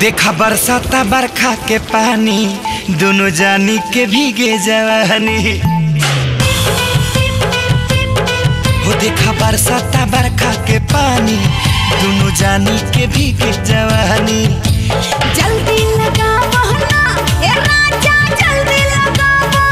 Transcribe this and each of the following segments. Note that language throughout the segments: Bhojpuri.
देखा बरसाता बरखा के पानी दोनों जानी के भीगे जवानी हो देखा बरसाता बरखा के पानी दोनों जानी के भीगे जवानी जल्दी लगा बहना ए राजा जल्दी लगा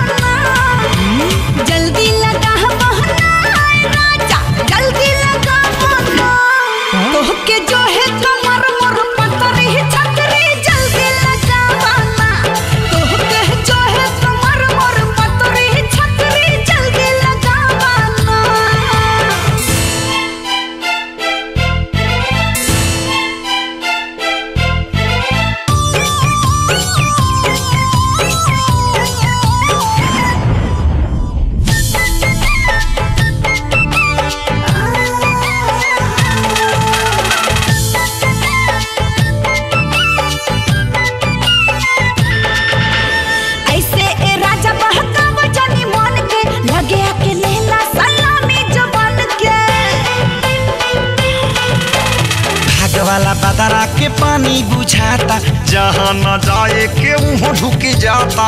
बहना जल्दी लगा बहना ए राजा जल्दी लगा बहना तोह के जो है कमर मोर पतरी छतरी जल्दी लगा बहना तोह के जो है कमर मोर पतरी छतरी जल्दी लगा बहना ऐसे ए राजा बहकाव जानी मन के लगे आके लेला सलामी जवान के भाग वाला बदरा के पानी बुझाता जहाँ न जाए के वहाँ ढुक जाता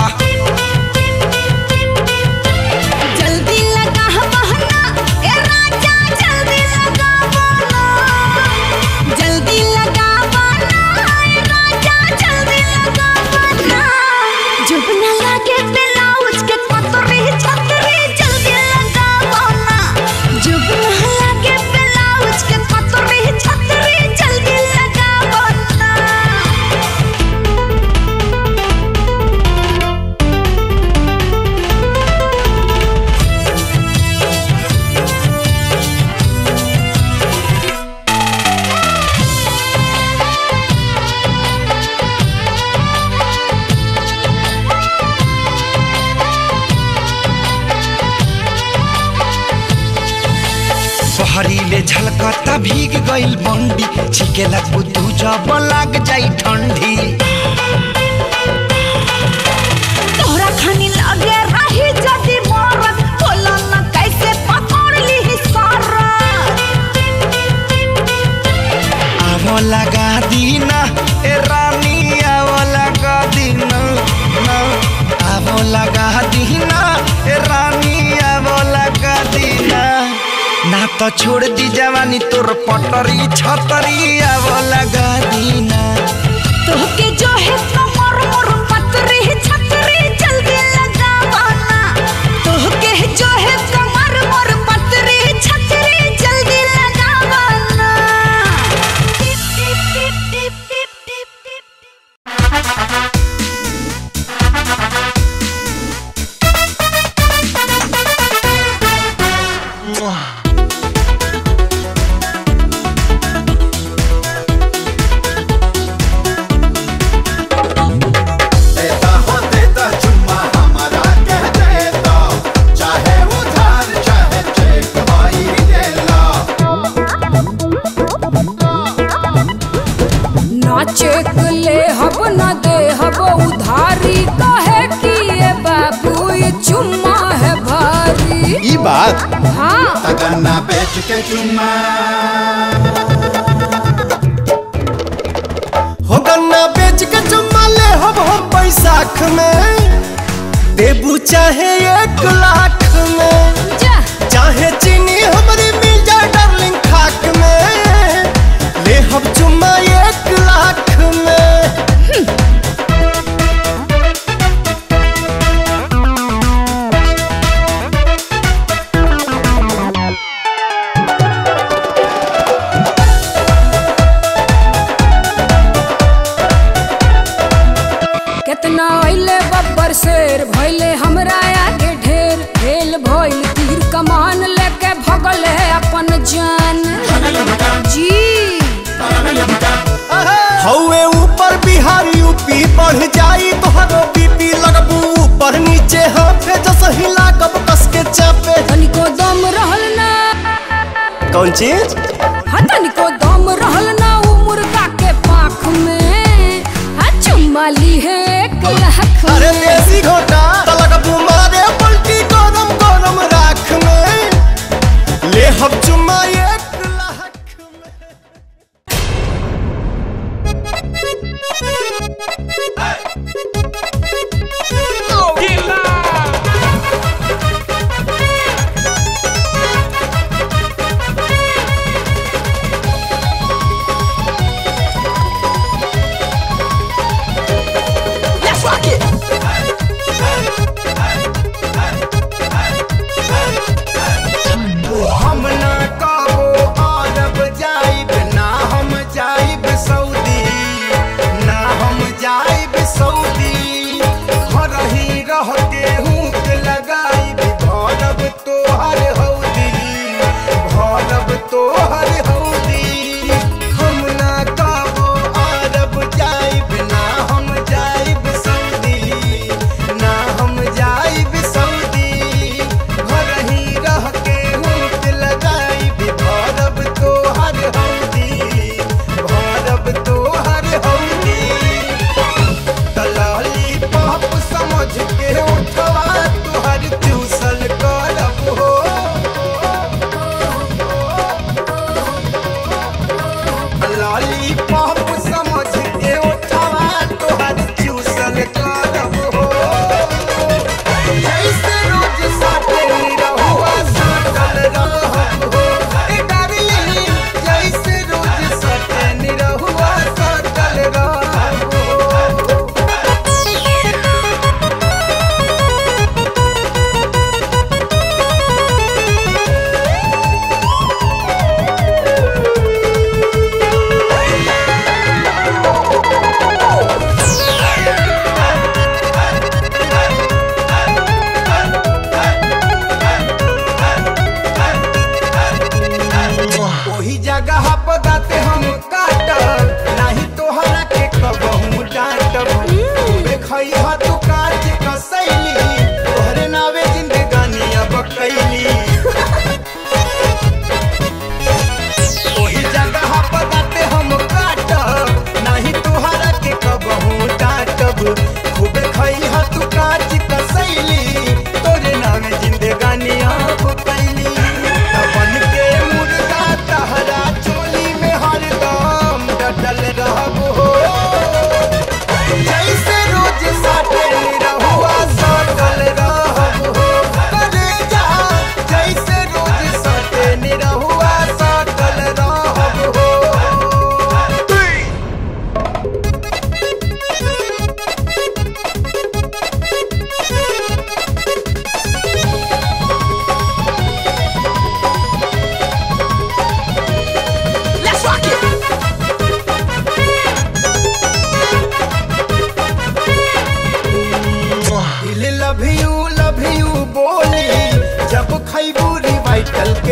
जल्दी लगा बहना ए राजा जल्दी लगा बहना जल्दी लगा बहना ए राजा जल्दी लगा बहना जब न लगे ब्लाउज के पतरी छतरी जल्दी लगा बहना जब न लगे ब्लाउज के पतरी छतरी जल्दी लगा बहना बहरीले झलकता भीग गइल बंडी छिकेला कुतू जब लाग जाई ठंडी तोहरा खानी लगे रही जदी मरत बोला न कैसे पकड़ ली सारा आवो लगा दीना ए रानी आवो लगा दीना ना आवो लगा दीना ए रानी आवो लगा दीना ना तो छोड़ दी जवानी तोर पटरी छतरी आवो लगा दीना तोहके जो है कमर मोर पतरी छतरी जल्दी लगा बना तोहके जो है कमर मोर पतरी छतरी जल्दी लगा बना टिप टिप टिप टिप टिप टिप टिप देता हो देता चुम्मा हमारा कह देता चाहे उधार चाहे चेक भाई ले ला नाचे ले हब न दे हब उधारी कहे कि ये बाबू ये चुम्मा है भारी ई बात हाँ तगन्ना बेच के चुम्मा हो गन्ना बेच के चुम्मा ले हम हम बैसाख में देबू चाहे एक लाख में जा चाहे चीनी हमारी मिल जाए डार्लिंग खाक में ले हम चुम्मा एक लाख में कितना अइले बब्बर शेर भइले हमरा आगे ढेर खेल भइल तीर कमान लेके भगल है अपन जान जी हौवे ऊपर बिहार यूपी बढ़ जाई तोहरो बीपी लगबू ऊपर नीचे हाथे जस हिला कब कस के चापे तनिको दम रहल ना कौन चीज हाँ तनिको दम रहल ना उ मुर्गा के पाख में हाँ चुम्मा ली है एक लाख अरे में देसी घोटा तलक बुमारे पलटी गरम गरम राख में ले हम चुम्मा एक लाख में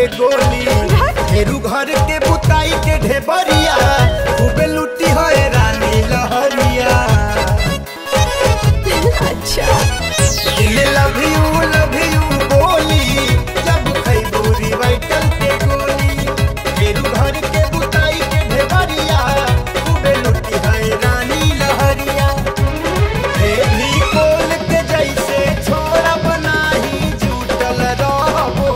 के गोली फेरू घर के बुताई के ढेबरिया खूबे लुटी है रानी लहरिया अच्छा लव यू लव यू बोली जब खैबू रिवाइटल के गोली फेरू घर के बुताई के ढेबरिया खूबे लुटी है रानी लहरिया भी कोल के जैसे छोरा बनाही जुटल रहबो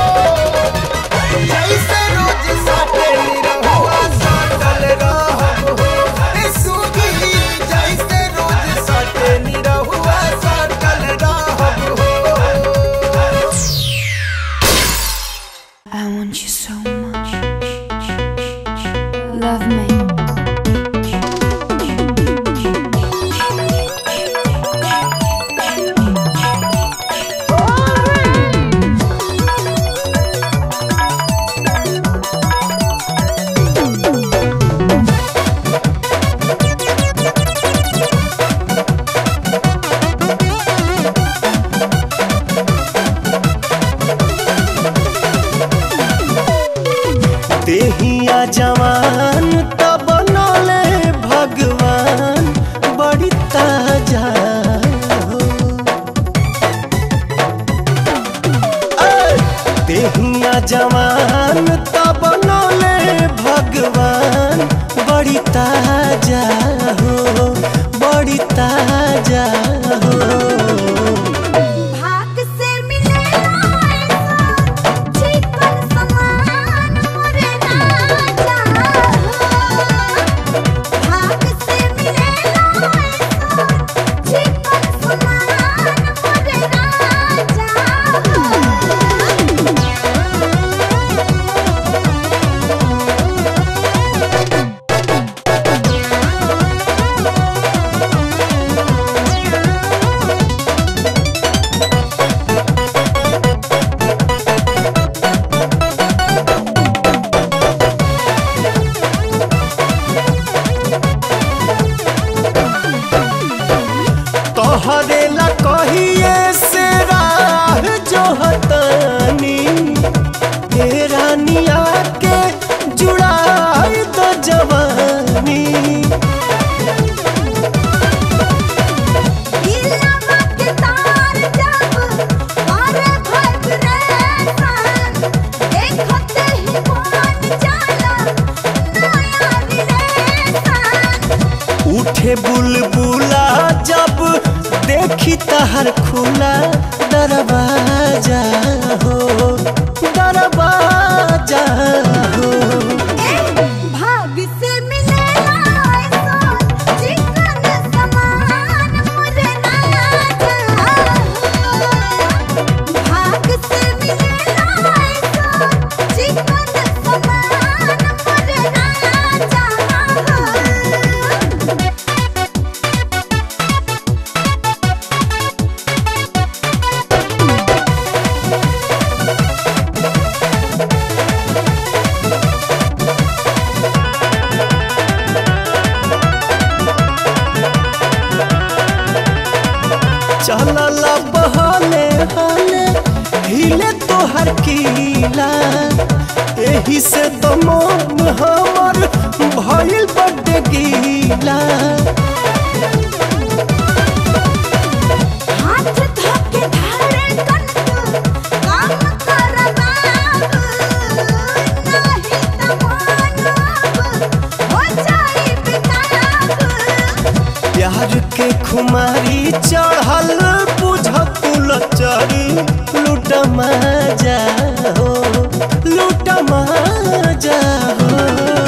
जैसे रोज साटे निरहुआ साटल रहबो ए सुगी जैसे रोज साटे निरहुआ साटल रहबो I want you so much. Love me. देहिया जवान तब बनले भगवान बड़ी ताजा हो। ऐ, देहिया जवान तब बनले भगवान बड़ी ताजा हो बड़ी ताजा हो भाग से मिलेला ऐसा चिकन समान मोरे राजा भाग से मिलेला ऐसा चिकन समान मोरे राजा तोहरे ला कहिए से राह जो हतानी हे रानिया के जुड़ाई तो जवानी दिलवा के तार जब पारे वाइब्रेशन देखते ही मान जाला नया रिलेशन उठे बुलबुला जब देखी तहर खुला दरवाजा हो दरवाजा हो भाग से मिलेला ऐसा चिकन समान मुझे राजा भाग से मिलेला ऐसा चिकन समान मुझे राजा चलल बहले हले हिले तोहर कीला एही से तो मन हमर भइल बड्ड गीला हाथ धोके धारे कनक काम कर बाबू नहीं त मानब हो जाई बेताब प्यार के खुमारी चढ़ल बुझ कुलचरी लूट मजा हो लूट मजा हो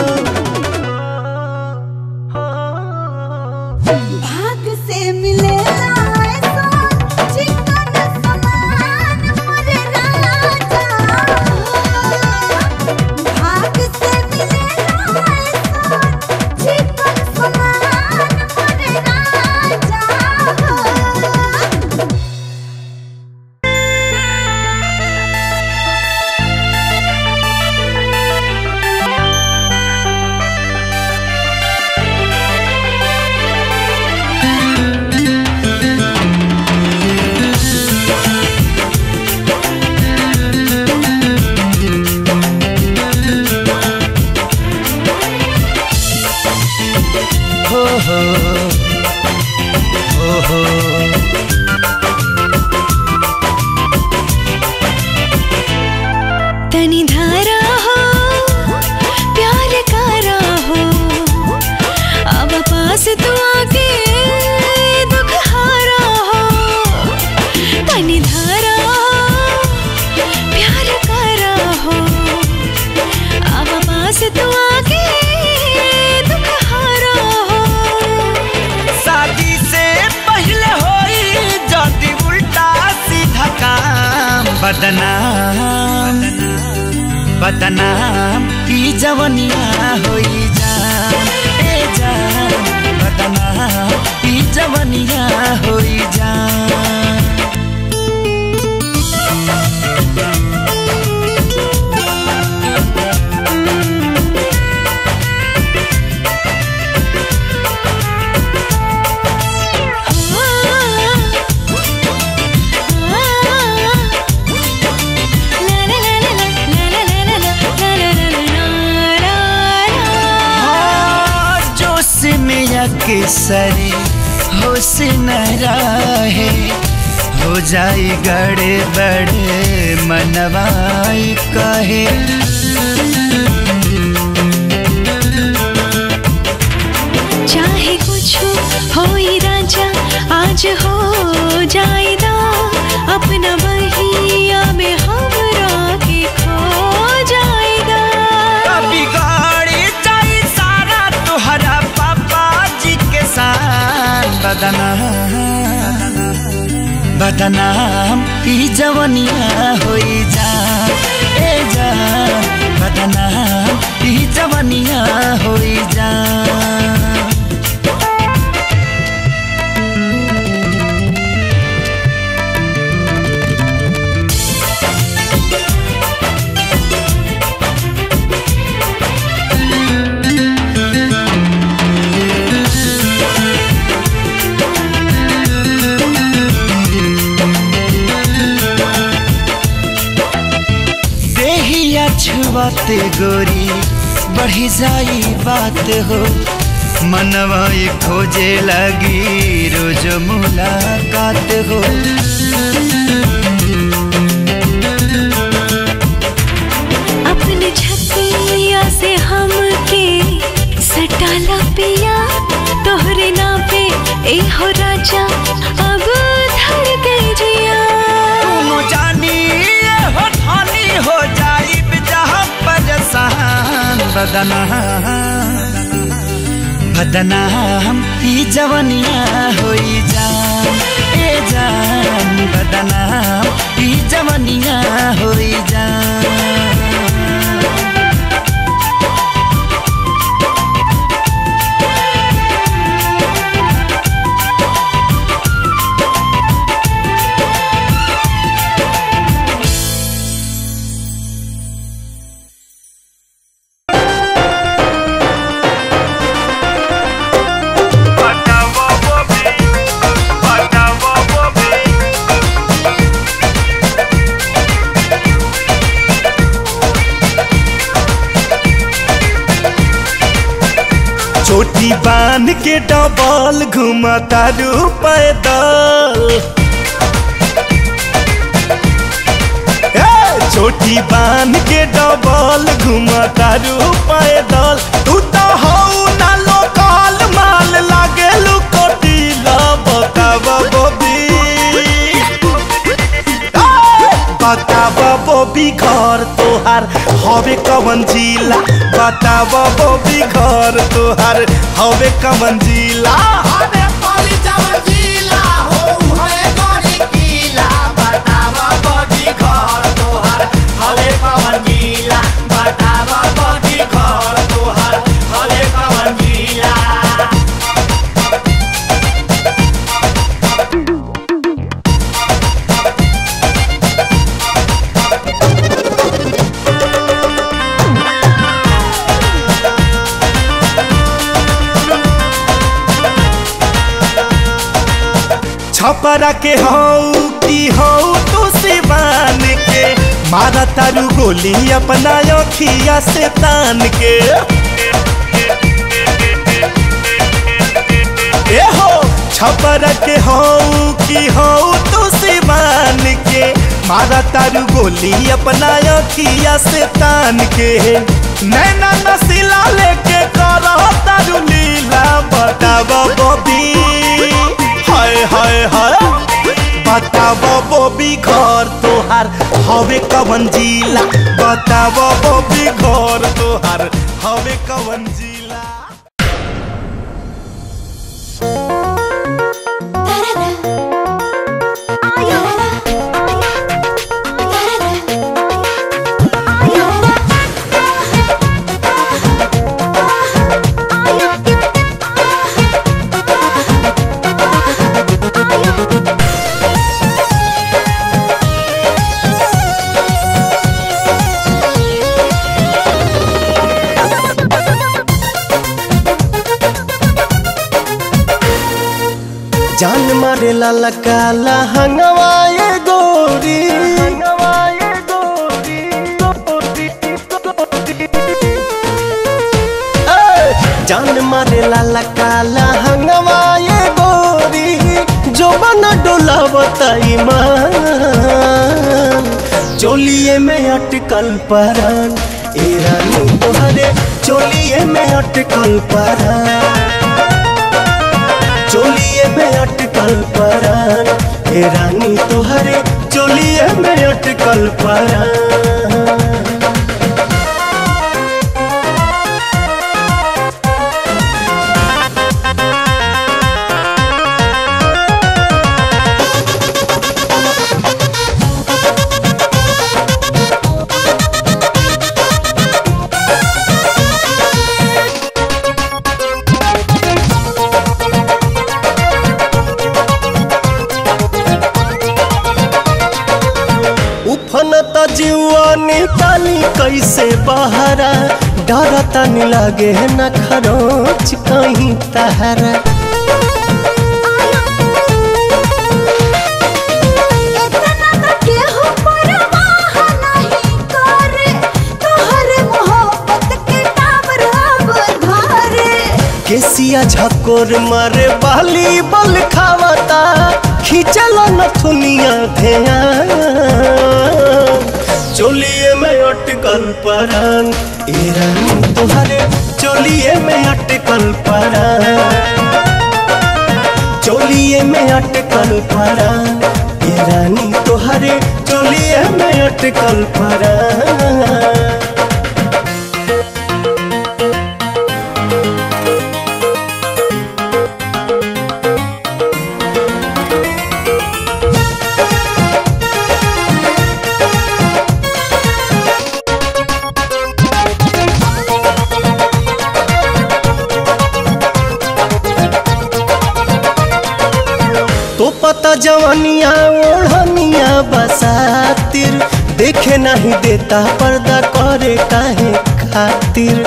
भाग से मिलेला ऐसा चिकन समान मोरे राजा भाग से मिलेला ऐसा चिकन समान मोरे राजा Thank बदनाम बदनाम ई जवनिया होई जान ए जान बदनाम ई जवनिया होई जान जोश में अक्सर होश न रहे हो जाई गड़े बड़े मनवाई कहे चाहे कुछ हो ही राजा आज हो जाएगा अपना बहिया में हमरा के खो जाएगा कभी गाड़ी जाई सारा तुहरा पापा जी के साथ बदनाम बदनाम ई जवनिया होई जा ए जा बदनाम ई जवनिया होई जा देहिया छुआते गोरी बढ़ी जाई बात हो मनवा ये खोजे लगी रोज मुलाकात हो अपने छतिया से हम के सटाला पिया तोहरे ना पे ए हो राजा अब धर के जिया दोनों जानी ये हो ठानी हो जाई जहाँ परेशान बदनाम बदनाम ई जवनिया होई जान ए जान बदनाम ई जवनिया होई जान चोटी बांध के डबल घुमता रू पैदल ए, चोटी बांध के डबल घुमता रू पैदल तू तो हऊ ना लोकल माल लागे लुकोटीला बताव बबी बताव बबी घर तोहार हवे कवन जिला बताव बबी घर तोहार हवे कवन जिला अरे पाली चावल जिला हो है बड़ी किला बतावा बड़ी घर तोहर हले पवन जिला बतावा बड़ी घर तोहर हले पवन जिला छपरा के हऊ की हऊ तू सिवान के मारा तारू गोली अपना अखिया से तान के ए हो छपरा के हऊ की हऊ तू सिवान के मारा तारू गोली अपना अखिया से तान के नैना नसीला लेके करो तारू लीला बताव बबी हाय हाय हाय बताव बबी घर तोहार हवे कवन जिला बताव बबी घर तोहार हवे कवन जिला Da-da-da. जान मारे लाला काला हंगवाए गोरी हंगवाए गोरी गोरी गोरी ए, जान मारे लाला काला हंगवाए गोरी जो बना डोला बताई मान चोलिए में अटकल परान ए रानी तोहरे चोलिए में अटकल परान चोलिए में अटकल परान ए रानी तोहरे चोलिए में अटकल परान उफनता जीवा निकाली कैसे बहरा डरता नहीं लागे न खरोच कहीं तहरा इतना तो केहू परवाह नहीं करे तोहरे मोहब्बत के टावर अब धरे केसिया झकोर मारे बाली बल खावता खींचल नथुनिया धेया चोलिए में अटकल परान ए रानी तोहरे चोलिए में अटकल परान चोलिए में अटकल परान ए रानी तोहरे चोलिए में अटकल परान तो पता जवानिया ओढ़निया बसातिर देखे नहीं देता पर्दा करे काहे खातिर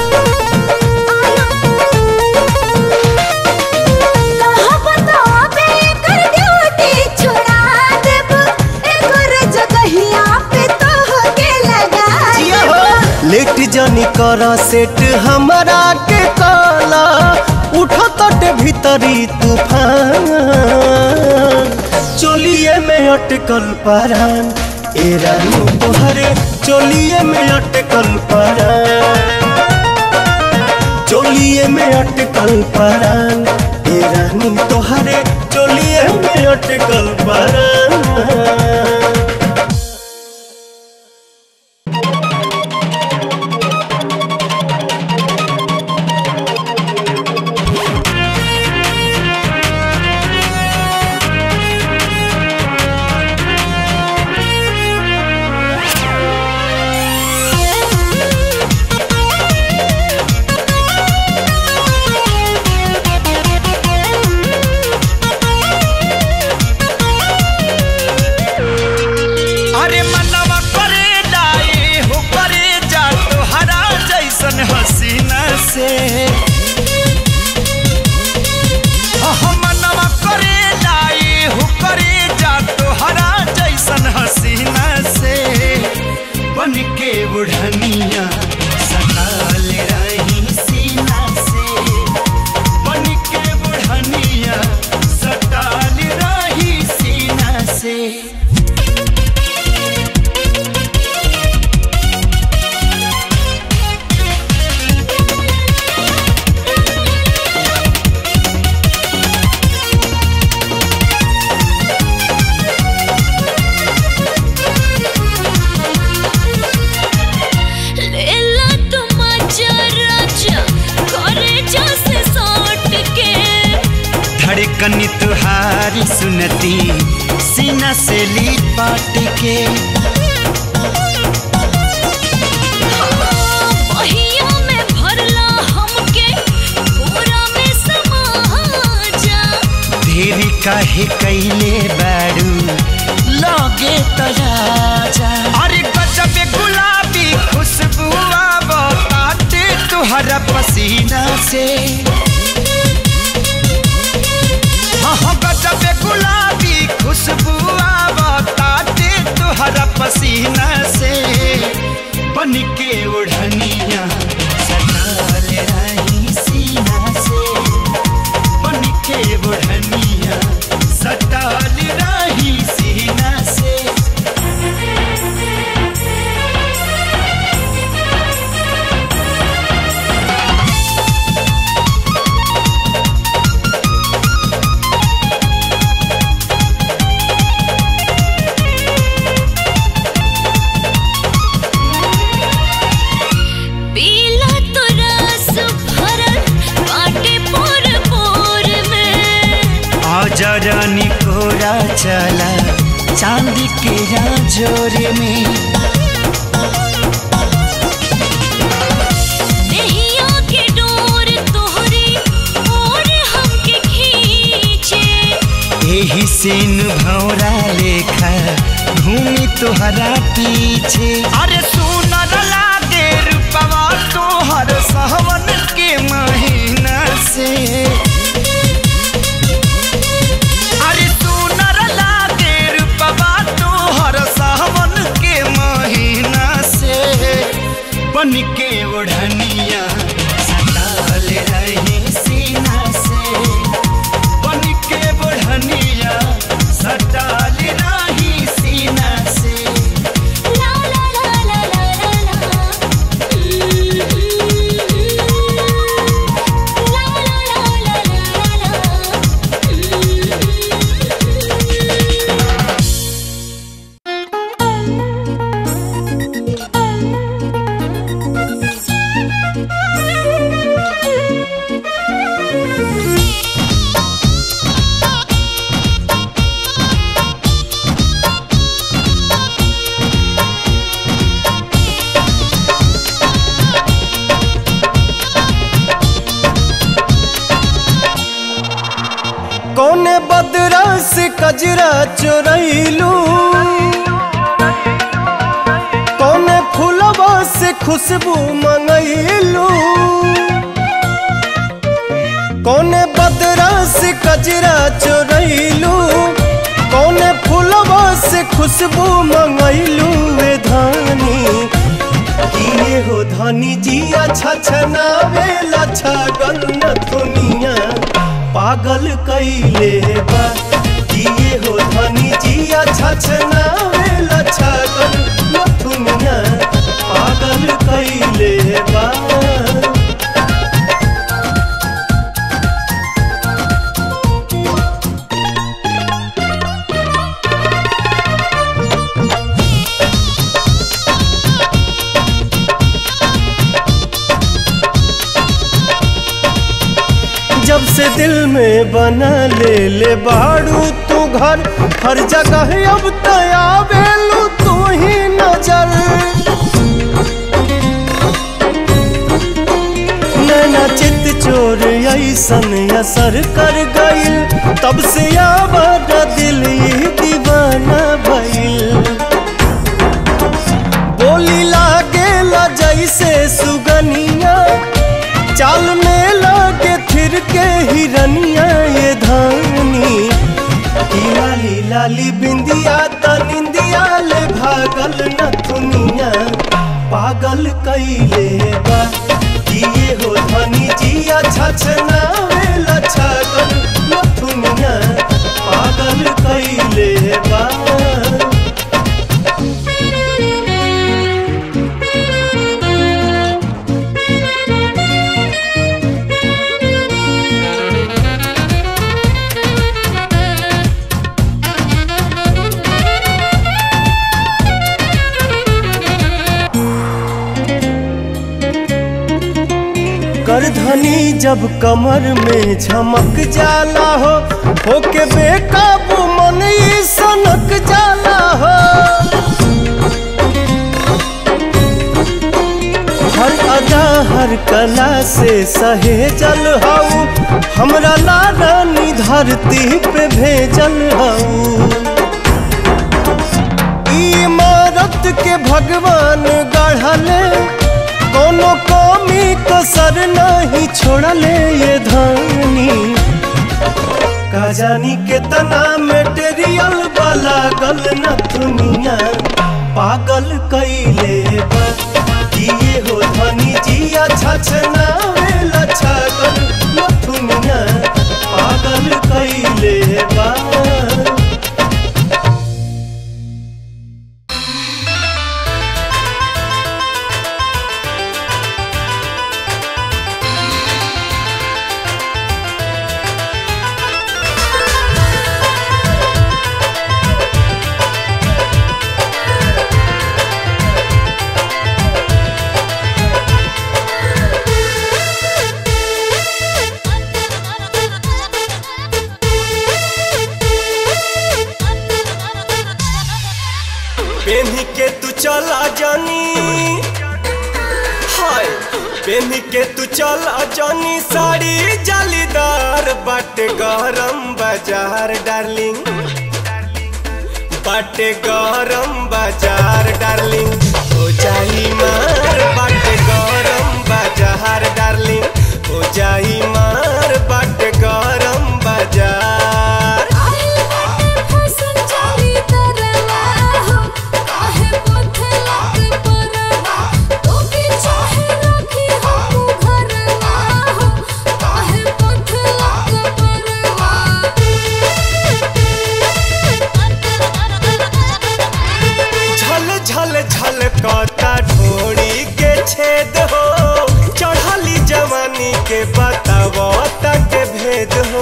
कहा बताबे कर ड्यूटी छुड़ा देब एकर जगहिया पे तोहके लगा देब लेट जानी कर सेट हमारा के काला उठो तट भीतरी तूफान चोलिए में अटकल परान ए रानी तोहरे चोलिए में अटकल परान चोलिए में अटकल परान ए रानी तोहरे चोलिए में अटकल परान अरे मनवा करे डाए हो करे जा तोहरा जैसन हसीना से अह, मनवा करे डाए हो करे जा तोहरा जैसन हसीना से बन के बुढ़निया सताल रही सीना से बन के बुढ़निया सताल रही सीना से लेला तुम आजा राजा करे जैसे सौट के धड़कन तुहारी सुनती सीना से ली पाट के बहिया में भरला हमके पूरा में समा जा धीरी काहे कैले बारू लगे तराजा अरे गजब गुलाबी खुशबू आवताते तुहरा पसीना से हाँ हाँ जरनी कोरा चला चांदी के जोरे में नैया के डोर तोहरी और हमके खींचे एही सेन भौरा लेखा घूमी तोहरा पीछे अरे सुनर लागे रूपवा तोहर सहवन के महीना से अरे सुनर लागे रूपवा तोहर सहवन के महीना से बन के ओढ़निया सताल रही सीना से बन के बढ़निया सटाल राही सीना से ला ला ला ला ला ला ला ला ला ला ला कौने बदरा से कजरा चोरैलू कौने फूलवा से खुशबू मंगैलू कौने बदरा से कजरा चोरैलू कौने फूलवा से खुशबू मंगैलू वे धानी किए हो धनी जिया छछनावे लछगन दुनिया पागल कैले बा किए हो धनी जिया छछनावे लछगन दुनिया पागल कैले बा जब से दिल में बना ले ले बाड़ू तू घर हर जगह अब तया बेलू तू ही नजर नैना चित चोर ऐसन असर कर गइल तब से आवाज दिल ही दीवाना भइल बोली लागे ला जैसे सुगनिया चाल में लागे फिर के हिरनिया ये धानी की लाली लाली बिंदिया त निंदिया ले भागल न दुनिया पागल कैले बा किए हो धनी जिया छछना वेला छगल न दुनिया पागल कैले बा करधनी जब कमर में झमक जाला हो होके बेकाबू मन ई सनक जाला हो हर अदा हर कला से सहेजल हऊ हमरा लारानी धरती पे भेजल हऊ ई इमारत के भगवान गढ़ले कोनो कमी कसर नहीं छोड़ले ये धानी का जानी कितना मेटेरियल वाला गल न दुनिया पागल कैले बा किए हो धनी जिया छछना वेला छगल न दुनिया पागल कैले बा के तू चला जानी हाय पेन के तू चला जानी साड़ी जालीदार बाटे गरम बाजार डार्लिंग बाटे गरम बाजार डार्लिंग हो जाई मार बाटे गरम बाजार डार्लिंग हो जाई मार बाटे गरम बाजार झल झल झल कता ढोड़ी के छेद हो चढ़ली जवानी के बताव तक भेद हो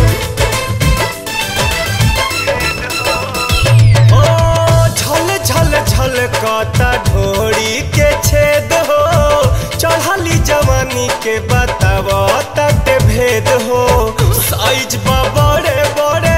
ओ झल झल झल कता ढोड़ी के छेद हो चढ़ली जवानी के बताव तक भेद हो साइज बा बड़े बड़े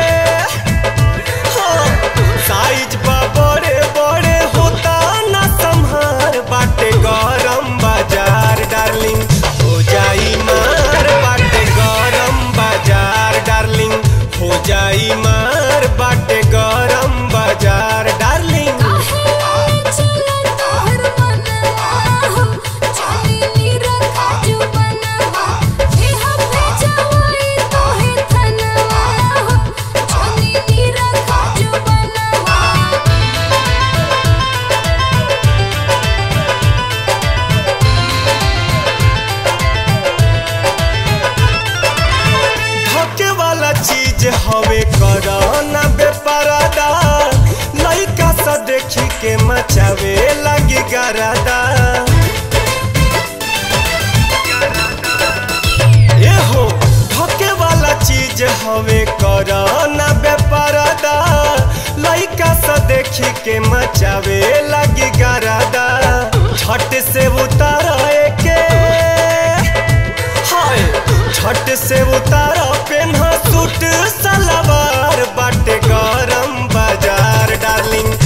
साइज बा बड़े बड़े होता ना संहार बाटे गरम बाजार डार्लिंग हो जाई मार बाटे गरम बाजार डार्लिंग हो जाई मार बाटे गरम बाजार डार्लिंग धके वाला चीज हवे करना बेपरादा लइका सा देखी के मचावे लगी गरादा ए हो धके वाला चीज हवे करना बेपरादा लइका सा देखी के मचावे लगी गरादा छट से उतारा के हाय छट से उतारा पेन्हा सूट सलवार बाटे गरम बाजार डार्लिंग